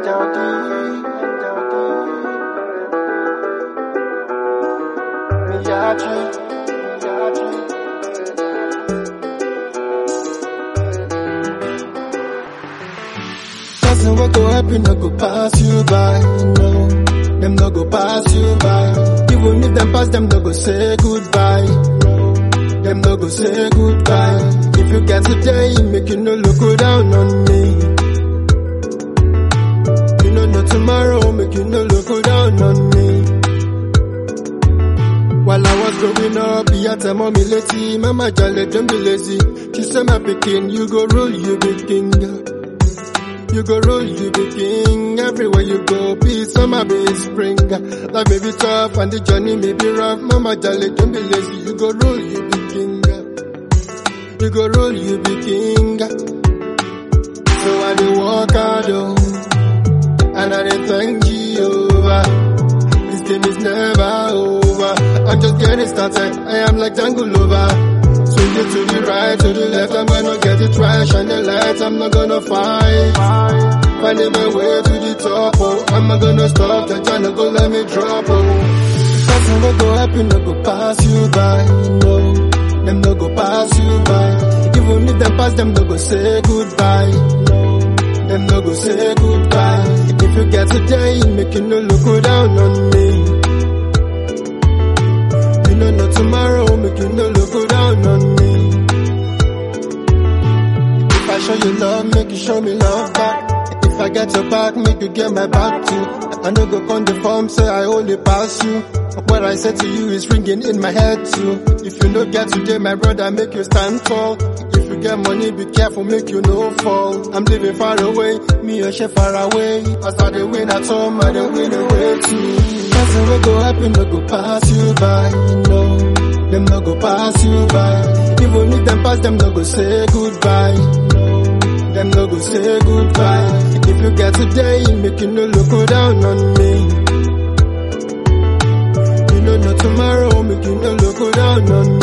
Nothing will go happen, no go pass you by. No, them no go pass you by. Even if them pass, them no go say goodbye. No, them no go say goodbye. If you get today, make you no look go down on me. You know no tomorrow, make you no look go down on me. While I was growing up, he had tell mommy lazy, mama jolly, don't be lazy. She said my pikin, you go rule, you be king. You go roll, you be king. Everywhere you go, be summer, be spring. Life may be tough and the journey may be rough. Mama jolly, don't be lazy. You go roll, you be king. You go roll, you be king. So I dey walk hard, oh, and I dey thank Jehovah. This game is never over. I'm just getting started. I am like Django Lover. Swing it to the right, to the left, I'm gonna get it right. Shine the light, I'm not gonna fight. Finding my way to the top, oh. I'm not gonna stop, the China go let me drop, oh. Nothing will go happen, no go pass you by, no. Them no go pass you by. Even if them pass, them no go say goodbye, no. Them no go say goodbye. If you get today, make you no look go down on me. You know no tomorrow, make you no look go down on me. If I show you love, make you show me love back. If I get your back, make you get my back too. I no go on the form, say I only pass you. What I said to you is ringing in my head too. If you no get today, my brother, make you stand tall. If you get money, be careful, make you no fall. I'm living far away, me and she far away. As I dey win at home, I dey win away too. Nothing will go happen, no go pass you by, no. Them no go pass you by. Even if them pass, them no go say goodbye. No. Them no go say goodbye. If you get today, make you no look go down on me. You know no tomorrow, make you no look go down on me.